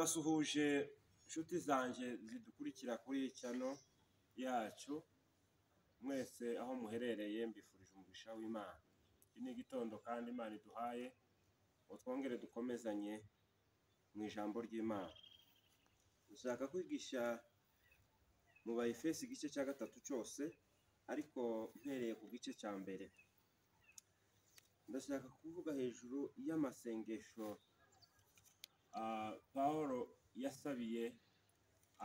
Ndabasuhuje nshuti zanjye zidukurikira kuri cyano yacu, mwese aho muherereye mbifurije umugisha w'Imana. Iki ni igitondo kandi Imana iduhaye, ngo twongere dukomezanye mu ijambo ry'Imana. Dushaka kwigisha mu ba Efesi igice cya gatatu cyose, ariko mpereye ku gice cya mbere. Ndashaka kuvuga hejuru y'amasengesho ah, Pawulo yasabiye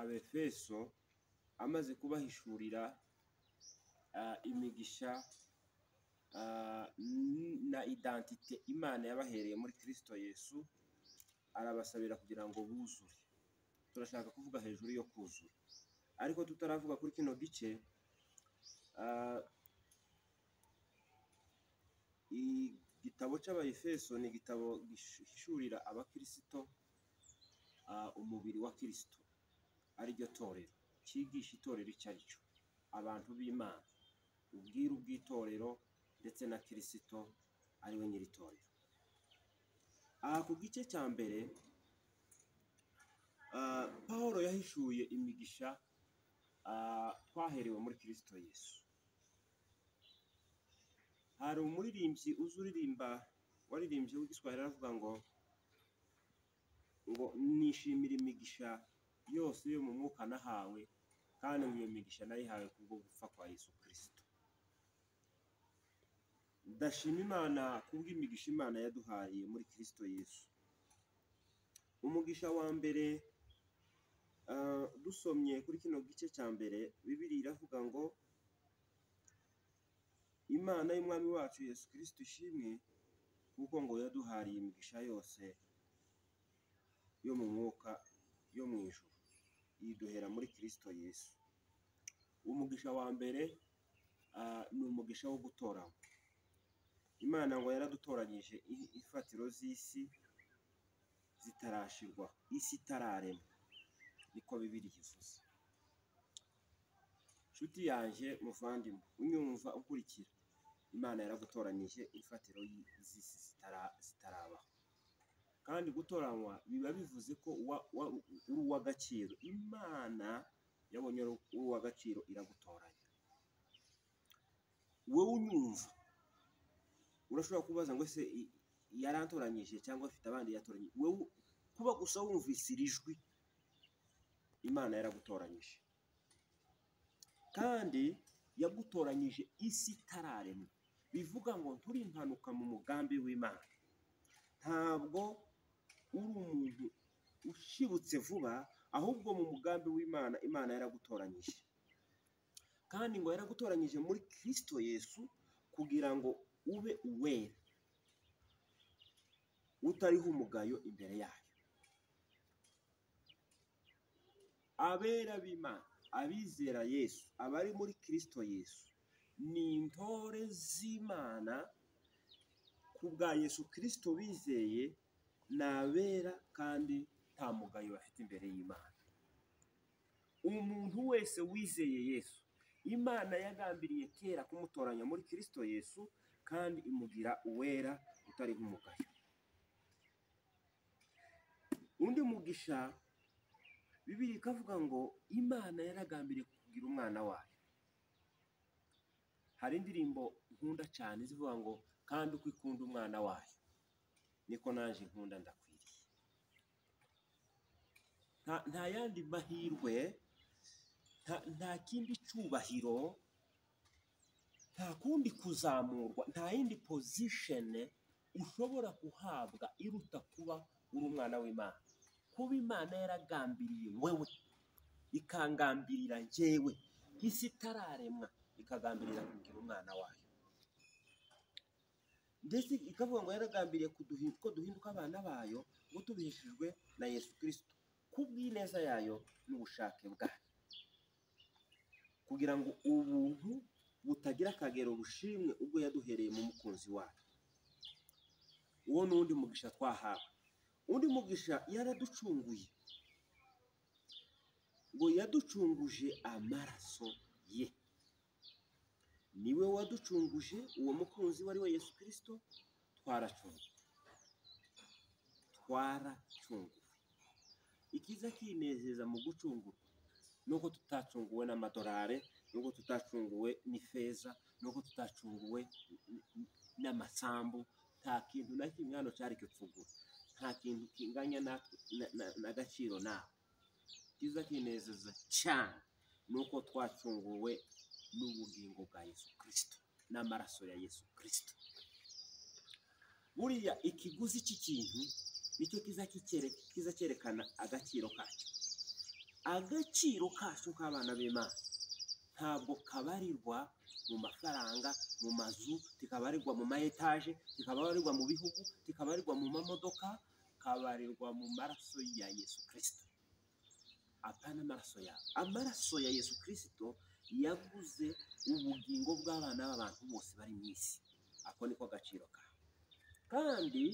Abefeso amaze kubahishurira ah, imigisha ah, n- na identite Imana yabahereye muri Kristo Yesu, arabasabira kugira ngo buzure. Turashaka kuvuga hejuru yo kuzura, ariko tutaravuga kuri kino gice ah, igitabo cy'abayefeso ni igitabo gishurira abakirisito ah, umubiri wa kirisito ariryo torero cyigisha itorero icyo ari cyo abantu b'imana ubwiru bw'itorero ndetse na kirisito ariwe nyir'itorero aha ku gice cya mbere ah, pawulo yahishuye imigisha ah, twaherewe muri kirisito yesu hari umuririmbyi uzi uririmba waririmbye w'igiswahili aravuga ngo ngo nishimira imigisha yose yo mu mwuka nahawe kandi ngo iyo migisha nayihawe kubwo gupfa kwa yesu kirisito ndashima imana kubw'imigisha imana yaduhaye muri kirisito yesu umugisha wa mbere ah, dusomye kuri kino gice cya mbere bibiri iravuga ngo imana y'umwami wacu yesu kirisito ishimwe kuko ngo yaduhariye imigisha yose yo mu mwuka yo mu ijuru yiduhera muri kirisito yesu umugisha wa mbere ah, ni umugisha wo gutoranywa imana ngo yaradutoranyije i- imfatiro z'isi zitarashirwa isi itararemwa niko bibiri bivuze nshuti yanjye muvandimwe unyumva ukurikira imana yaragutoranyije imfatiro y- z'isi zitara- zitarabaho kandi gutoranywa biba bivuze ko wa- wa- uri uw'agaciro imana yabonye uri uw'agaciro iragutoranya wowe unyumva urashobora kubaza ngo ese i- yarantoranyije cyangwa afite abandi yatoranyije wowe kuba gusa wumvise iri jwi imana yaragutoranyije kandi yagutoranyije isi itararemwa bivuga ngo nturi impanuka mu mugambi w'imana ntabwo uri umuntu ushibutse vuba ahubwo mu mugambi w'imana imana yaragutoranyije kandi ngo yaragutoranyije muri kirisito yesu kugira ngo ube uwera utariho umugayo imbere yayo abera b'imana abizera yesu abari muri kirisito yesu ni intore z'imana ku bwa yesu kirisito bizeye ni abera kandi nta mugayo bafite imbere y'imana umuntu wese wizeye yesu imana yagambiriye kera kumutoranya muri kirisito yesu kandi imugira uwera utari nk'umugayo undi mugisha bibiri ikavuga ngo imana yaragambiriye kugira umwana wayo hari indirimbo nkunda cyane zivuga ngo kandi uko ikunda umwana wayo niko naje nkunda ndakwiriye nta, nta yandi mahirwe nta, nta kindi cyubahiro nta kundi kuzamurwa nta yindi pozishene ushobora guhabwa iruta kuba uri umwana w'imana kuba imana yaragambiriye wewe ikangambirira njyewe isi itararemwa ikagambirira kugira umwana wayo ndetse ikavuga ngo yaragambiriye kuduhi- ko duhinduka abana bayo ngo tubihishijwe na yesu kirisito kubw'ineza yayo n'ubushake bwayo kugira ngo ubuntu butagira akagero bushimwe ubwo yaduhereye mu mukunzi wayo uwo ni undi mugisha twahawe undi mugisha yaraducunguye ngo yaducunguje amaraso ye niwe waducunguje uwo mukunzi wari we yesu kirisito twaracunguwe twaracunguwe icyiza kinezeza mu gucungurwa nuko tutacunguwe n'amadolari nuko tutacunguwe n'ifeza nuko tutacunguwe n'amasambu nta kintu na kimwe hano cyari kipfugura nta kintu kinganya natwe na- na- n'agaciro nawe icyiza kinezeza cyane nuko twacunguwe n'ubugingo bwa yesu kirisito n'amaraso ya yesu kirisito buriya ikiguzi cy'ikintu nicyo kiza kikere- kiza cyerekana agaciro kacyo agaciro kacyo k'abana b'imana ntabwo kabarirwa mu mafaranga mu mazu tikabarirwa mu ma etaje tikabarirwa mu bihugu tikabarirwa mu mamodoka kabarirwa mu maraso ya yesu kirisito apana amaraso yawe amaraso ya yesu kirisito yaguze ubugingo bw'abana b'abantu bose bari mu isi ako niko agaciro kawe kandi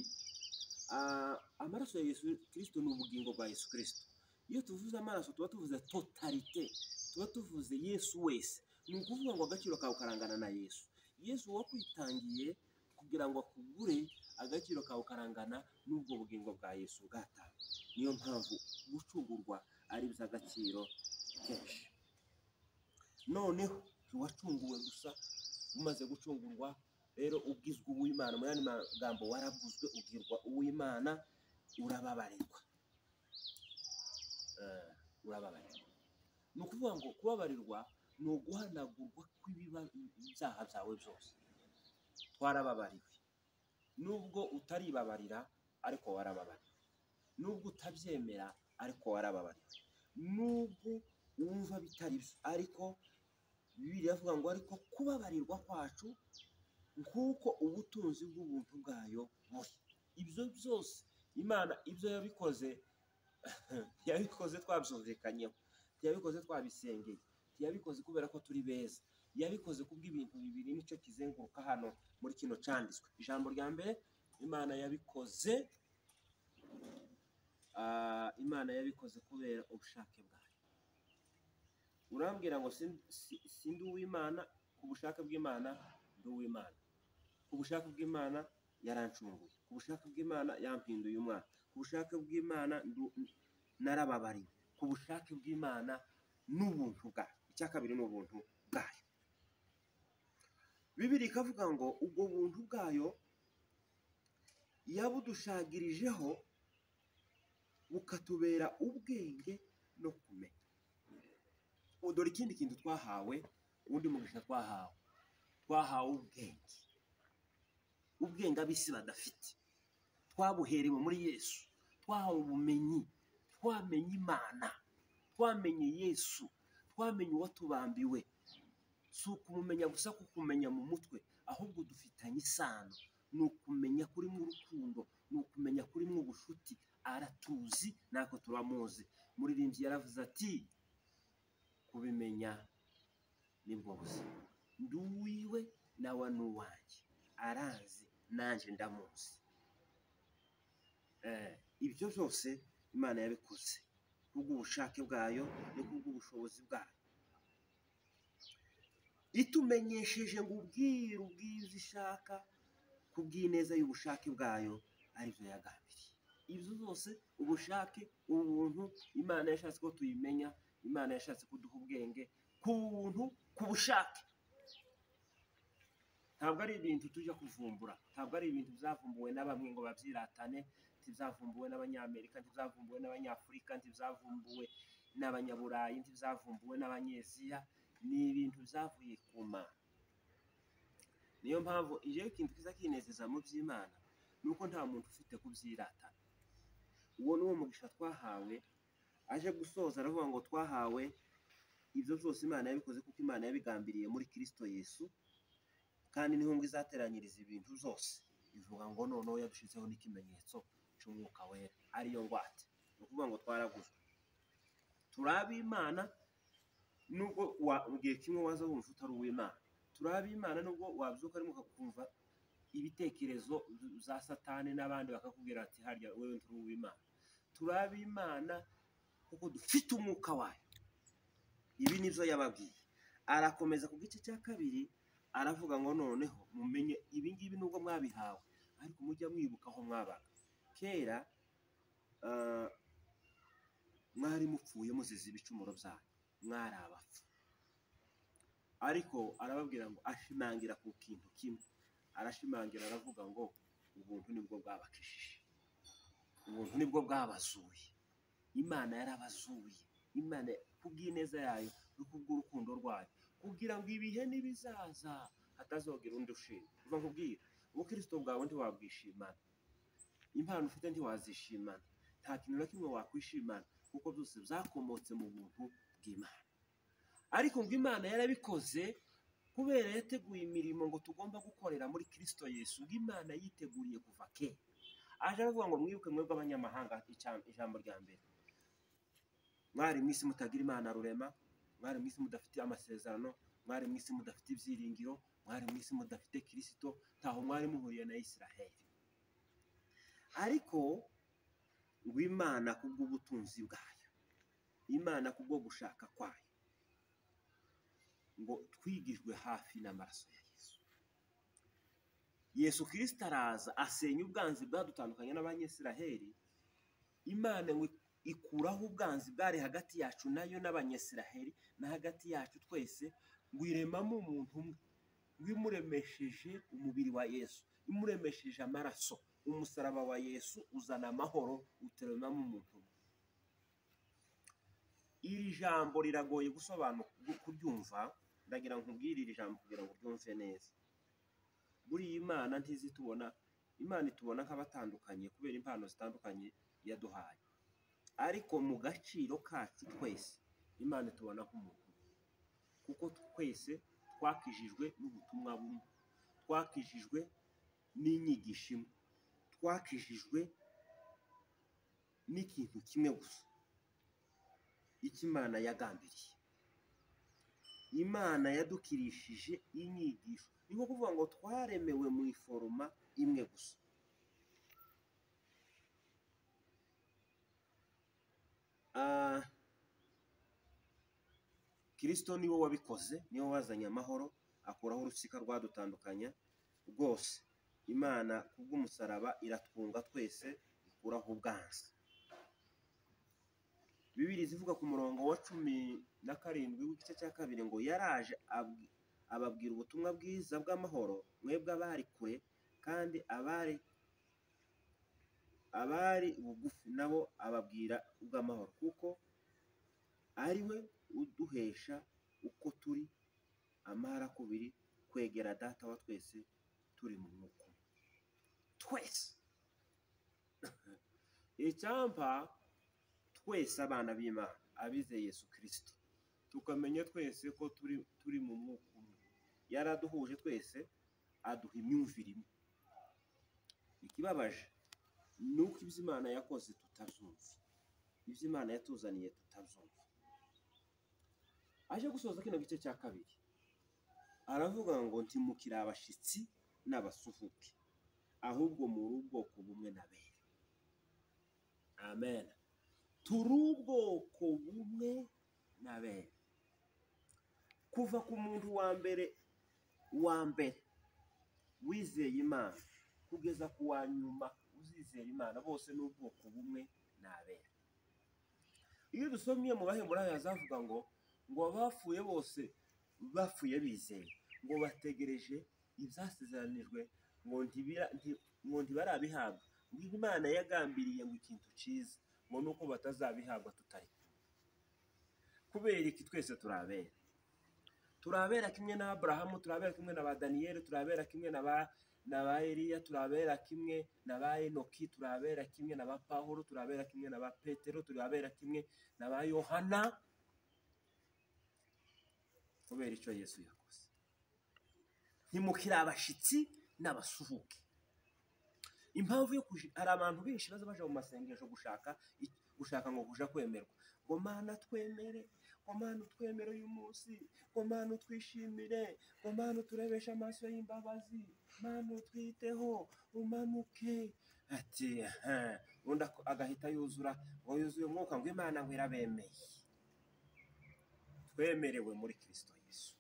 ah, amaraso ya yesu kirisito ni ubugingo bwa yesu kirisito iyo tuvuze amaraso tuba tuvuze totalite tuba tuvuze yesu wese ni ukuvuga ngo agaciro kawe karangana na yesu yesu wakwitangiye kugira ngo akugure agaciro kawe karangana n'ubwo bugingo bwa yesu bwatanze niyo mpamvu gucugurwa ari iby'agaciro kenshi noneho ntiwacunguwe gusa umaze gucungurwa rero ubwizwa uw'imana mu yandi magambo waraguzwe ubwirwa uw'imana urababarirwa Eh, urababarirwa ni ukuvuga ngo kubabarirwa ni uguhanagurwa kw'ibiba- ibyaha byawe byose warababariwe nubwo utaribabarira ariko warababariwe nubwo utabyemera ariko warababariwe nubwo wumva bitari byo ariko bibiri avuga ngo ariko kubabarirwa kwacu nk'uko ubutunzi bw'ubuntu bwayo buri ibyo byose imana ibyo yabikoze yabikoze twabyumvikanyeho ntiyabikoze twabisengeye ntiyabikoze kubera ko turi beza yabikoze kubw'ibintu bibiri nicyo kizenguruka hano muri kino cyanditswe ijambo rya mbere imana yabikoze ah, imana yabikoze kubera ubushake bwayo urambwira ngo sin- si- sindi uw'imana ku bushake bw'imana ndi uw'imana ku bushake bw'imana yarancunguye ku bushake bw'imana yampinduye umwana ku bushake bw'imana ndu- narababariwe ku bushake bw'imana n'ubuntu bwayo icya kabiri ni ubuntu bwayo bibiri ikavuga ngo ubwo buntu bwayo yabudushagirijeho bukatubera ubwenge no kumenya Ubu dore ikindi kintu twahawe ubundi mugisha twahawe twahawe ubwenge ubwenge ab'isi badafite twabuherewe muri yesu twahawe ubumenyi twamenye imana twamenye yesu twamenye uwo tubambiwe si ukumumenya gusa kukumenya mu mutwe ahubwo dufitanye isano ni ukumenya kuri mu rukundo ni ukumenya kuri mu bushuti aratuzi natwe turamuzi muririmbyi yaravuze ati kubimenya nibwo buzima ndi uwiwe nawe ni uwanjye arazi nanjye ndamuzi Eh, ibyo byose imana yabikoze kubw'ubushake bwayo no kubw'ubushobozi bwayo itumenyesheje ngo ubwiru bw'ibyo ishaka kubw'ineza y'ubushake bwayo aribyo yagambiriye ibyo zose ubushake ubuntu imana yashatse ko tuyimenya imana yashatse kuduha ubwenge ku buntu ku bushake ntabwo ari ibintu tujya kuvumbura ntabwo ari ibintu byavumbuwe na bamwe ngo babyiratane ntibyavumbuwe n'abanyamerika ntibyavumbuwe n'abanyafurika ntibyavumbuwe n'abanyaburayi ntibyavumbuwe n'abanyeziya ni ibintu byavuye ku mana niyo mpamvu ijeho ikintu kiza kinezeza mu by'imana ni uko nta muntu ufite kubyiratana uwo ni wo mugisha twahawe aje gusoza aravuga ngo twahawe ibyo byose imana yabikoze kuko imana yabigambiriye muri kirisito yesu kandi niho ngo izateranyiriza ibintu zose ivuga ngo noneho yadushyizeho n'ikimenyetso cy'umwuka wera ariyo ngwate ni ukuvuga ngo twaraguzwe turi ab'imana nubwo wa- mu gihe kimwe waza wumva utari uw'imana turi ab'imana nubwo wabyuka arimo ukumva ibitekerezo za satani n'abandi bakakubwira ati harya wewe nturi uw'imana turi ab'imana kuko dufite umwuka wayo ibi nibyo yababwiye arakomeza ku gice cya kabiri aravuga ngo noneho mumenye ibi ngibi nubwo mwabihawe ariko mujya mwibuka aho mwabaga kera ah, mwari mupfuye muzize ibicumuro byanyu mwari abapfu ariko arababwira ngo ashimangira ku kintu kimwe arashimangira aravuga ngo ubuntu nibwo bwabakijije ubuntu nibwo bwabazuye imana yarabazuye imana kubw'ineza yayo no kubw'urukundo rwayo kugira ngo ibihe n'ibizaza hatazogera undi ushima kuva nkubwira ubukristo bwawe ntiwabwishimana impano ufite ntiwazishimana nta kintu na kimwe wakwishimana kuko byose byakomotse mu buntu bw'imana ariko ngo imana yarabikoze kubera yateguye imirimo ngo tugomba gukorera muri kirisito yesu ngo imana yiteguriye kuva kera aje aravuga ngo mwibuke mwebwe abanyamahanga ijambo rya mbere mwari mu isi mutagira imana rurema mwari mu isi mudafite amasezerano mwari mu isi mudafite ibyiringiro mwari mu isi mudafite kirisito ntaho mwari muhuriye na isiraheli ariko ngo imana kubw'ubutunzi bwayo imana kubwo gushaka kwayo ngo twigijwe hafi n'amaraso ya yesu yesu kirisita araza asenya ubwanzi bwadutandukanye n'abanyesiraheli imana ngo ikuraho ubwanzi bwari hagati yacu nayo n'abanyesiraheli na hagati yacu twese ngo iremamo umuntu umwe ngo imuremesheje umubiri wa yesu imuremesheje amaraso umusaraba wa yesu uzana amahoro uteremamo umuntu umwe iri jambo riragoye gusobanura kuryumva ndagira ngo nkubwire iri jambo kugira ngo uryumve neza buriya imana ntizi tubona imana itubona nk'abatandukanye kubera impano zitandukanye yaduhaye ariko mu gaciro kacu twese imana itubona nk'umuntu kuko twese twakijijwe n'ubutumwa bumwe twakijijwe n'inyigisho imwe twakijijwe n'ikintu kimwe gusa imana yagambiriye imana yadukirishije inyigisho ni nko kuvuga ngo twaremewe mu iforoma imwe gusa kirisito niwe wabikoze niwe wazanye amahoro akuraho urusika rwadutandukanya rwose imana kubw'umusaraba iratwunga twese ikuraho ubwanza bibiri zivuga ku murongo wa cumi na karindwi w'igice cya kabiri ngo yaraje ababwira ubutumwa bwiza bw'amahoro mwebwe abari kure kandi abari abari bugufi nabo ababwira ubw'amahoro kuko ari we uduhesha uko turi amahara kubiri kwegera data wa twese turi mu mwuka twese icyampa twese abana b'imana abizeye yesu kirisito tukamenya twese ko turi turi mu mwuka umwe yaraduhuje twese aduha imyumvire imwe ikibabaje ni uko ibyo imana yakoze tutabyumva ibyo imana yatuzaniye tutabyumva aje gusoza kino gice cya kabiri aravuga ngo ntimukire abashyitsi n'abasuhuke ahubwo muri ubwoko bumwe na bene amen turi ubwoko bumwe na bene kuva ku muntu wa mbere wa mbere wizeye imana kugeza ku wa nyuma uzizera imana bose ni ubwoko bumwe ni abera iyo dusomye mu bahemurayo hazavuga ngo ngo abapfuye bose bapfuye bizeye ngo bategereje ibyasezeranijwe ngo ntibarabihabwa ngo imana yagambiriye ngo ikintu cyiza ngo nuko batazabihabwa tutari kubera iki twese turabera turabera kimwe na aburahamu turabera kimwe na ba daniyeli turabera kimwe na ba na ba Eliya turabera kimwe na ba Enoki turabera kimwe na ba Pawulo turabera kimwe na ba Petero turabera kimwe na ba Yohana kubera icyo Yesu yakoze ntimukire abashyitsi n'abasuhuke impamvu yo hari abantu benshi baza baje mu masengesho gushaka gushaka ngo kuja kwemerwa ngo mana twemere ngo mana utwemere uyu munsi ngo mana utwishimire ngo mana uturebeshe amaso y'imbabazi mana utwiteho umanuke ati undi agahita yuzura ngo yuzuye umwuka ngo imana ngo irabemeye twemerewe muri kirisito yesu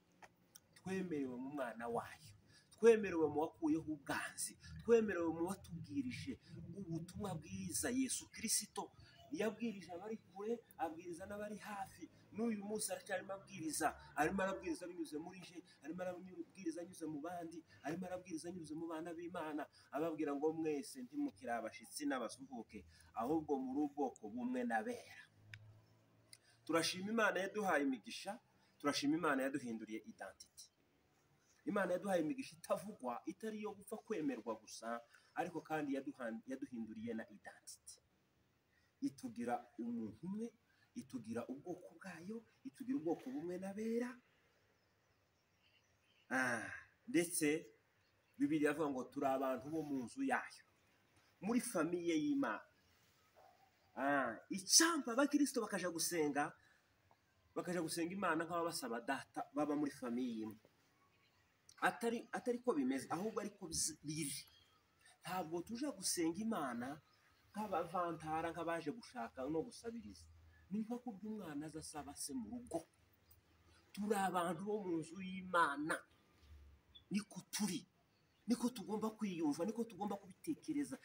twemerewe mu mwana wayo twemerewe mu wakuyeho ubwanzi twemerewe mu watubwirije ubutumwa bwiza yesu kirisito iyo abwirije abari kure abwiriza n'abari hafi n'uyu munsi aracyarimo abwiriza arimo arabwiriza binyuze muri je arimo arabwiriza anyuze mu bandi arimo arabwiriza anyuze mu bana b'imana ababwira ngo mwese ntimukiri abashyitsi n'abasuhuke ahubwo muri ubwoko bumwe n'abera turashima imana yaduhaye imigisha turashima imana yaduhinduriye identity imana yaduhaye imigisha itavugwa itari iyo gupfa kwemerwa gusa ariko kandi yaduha- yaduhinduriye na identity itugira umuntu umwe itugira ubwoko bwayo itugira ubwoko bumwe n'abera Ah, ndetse bibiri avuga ngo turi abantu bo mu nzu yayo muri famiye y'imana Ah, icyampa abakirisito bakaja gusenga bakaja gusenga imana nk'ababa basaba data baba muri famiye imwe atari atari ko bimeze ahubwo ariko biri ntabwo tuje gusenga imana nk'abavantara nk'abaje gushaka no gusabiriza ni nko kubyo umwana aza asaba se mu rugo turi abantu bo mu nzu y'imana niko turi niko tugomba kwiyumva niko tugomba kubitekereza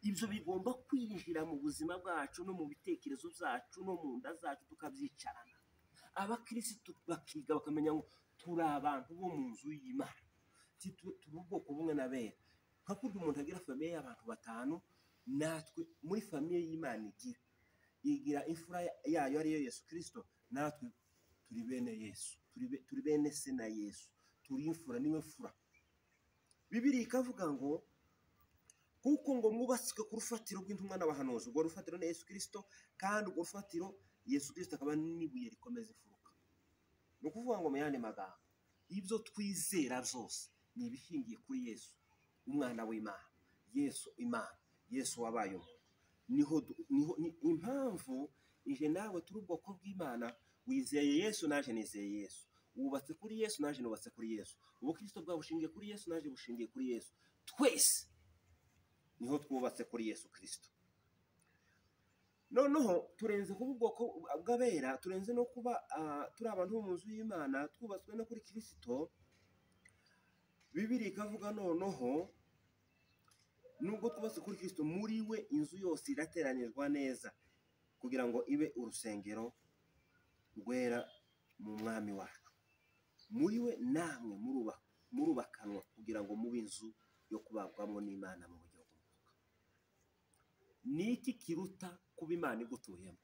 ibyo bigomba kwinjira mu buzima bwacu no mu bitekerezo byacu no mu nda zacu tukabyicarana abakirisitu bakiga bakamenya ngo turi abantu bo mu nzu y'imana Ti- tu- turi ubwoko bumwe n'abera nka kurya umuntu agira famiye y'abantu batanu natwe muri famiye y'imana igira igira imfura yayo ariyo yesu kirisito natwe turi bene yesu turi be- turi bene se na yesu turi imfura niwe mfura bibiri ikavuga ngo kuko ngo mwubatswe ku rufatiro rw'intumwa n'abahanuzi urwo rufatiro ni yesu kirisito kandi urwo rufatiro yesu kirisito akaba n'ibuye rikomeza imfuruka ni ukuvuga ngo mu yandi magambo ibyo twizera byose ni ibishingiye kuri yesu umwana w'imana yesu imana yesu wabaye umuntu niho du- niho ni impamvu ije nawe turi ubwoko bw'imana wizeye yesu naje nizeye yesu wubatse kuri yesu naje nubatse kuri yesu ubukristo bwawe bushingiye kuri yesu naje bushingiye kuri yesu twese niho twubatse kuri yesu kirisito noneho turenze kuba ubwoko bw'abera turenze no kuba ah, turi abantu bo mu nzu y'imana twubatswe no kuri kirisito bibiri ikavuga noneho nubwo twubatse kuri kirisito muri we inzu yose irateranirwa neza kugira ngo ibe urusengero rwera mu mwami wacu muri we namwe muruba- murubakanwa kugira ngo mube inzu yo kubagwamo n'imana mu buryo bw'umwuka ni iki kiruta kuba imana igutuyemo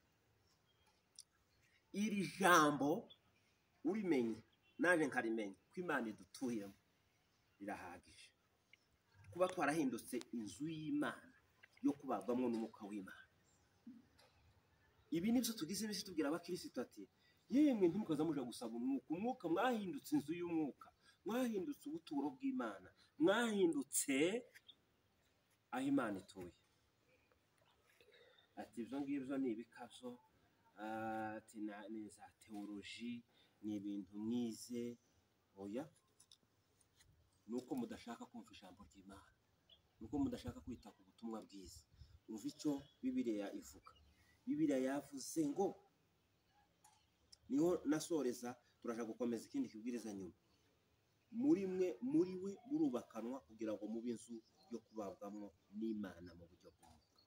iri jambo urimenye naje nkarimenya ko imana idutuyemo rirahagije kuba twarahindutse inzu y'imana yo kubagwamo n'umwuka w'imana ibi nibyo tugize bisi tubwira abakirisitu ati yemwe ntimukaza muje gusaba umwuka umwuka mwahindutse inzu y'umwuka mwahindutse ubuturo bw'imana mwahindutse aho imana ituye ati ibyo ngibyo ni ibikazo ah, ati na- ni za tewoloji ni ibintu mwize oya ni uko mudashaka kumva ijambo ry'imana ni uko mudashaka kwita ku butumwa bwiza umva icyo bibiriya ivuga bibiriya yavuze ngo niho nasoreza turashaka gukomeza ikindi kibwiriza nyuma muri mwe muri we murubakanwa kugira ngo mube inzu yo kubabwamo n'imana mu buryo bw'umwuka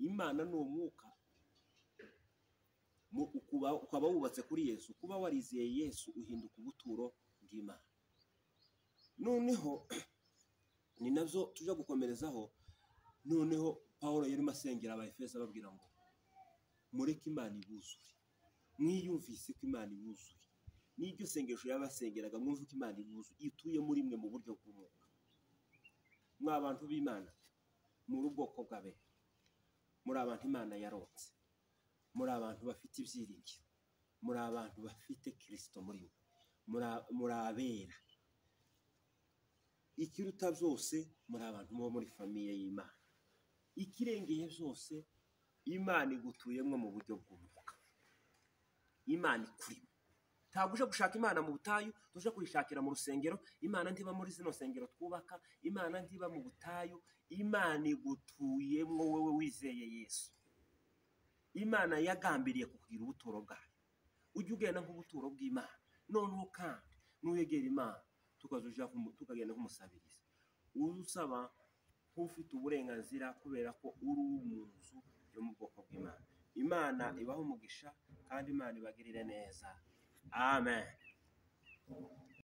imana ni umwuka Mu- ukuba- ukaba wubatse kuri yesu kuba warizeye yesu uhinduka ubuturo bw'imana noneho ni nabyo tujya gukomerezaho noneho paul yarimo asengera abayefeso ababwira ngo mureke imana ibuzure mwiyumvise ko imana ibuzuye n'iryo sengesho yabasengeraga mwumve ko imana ibuzuye ituye muri mwe mu buryo bw'umwuka mwa bantu b'imana muri ubwoko bw'abera muri abantu imana yaronse muri abantu bafite ibyiringiro muri abantu bafite kirisito muri mwe muri a- muri abera ikiruta byose muri abantu bo muri famiye y'imana ikirengeye byose imana igutuyemo mu buryo bw'umwuka imana ikurimo ntabwo uje gushaka imana mu butayu tuje kuyishakira mu rusengero imana ntiba muri zino nsengero twubaka imana ntiba mu butayu imana igutuyemo wowe wizeye yesu imana yagambiriye kukugira ubuturo bwayo ujye ugenda nk'ubuturo bw'imana noneho kandi nuyegera imana tukaza uja kumu- tukagenda nk'umusabirizi uza usaba nk'ufite uburenganzira kubera ko uri uwo mu nzu yo mu bwoko bw'imana imana ibahe umugisha kandi imana ibagirire neza amen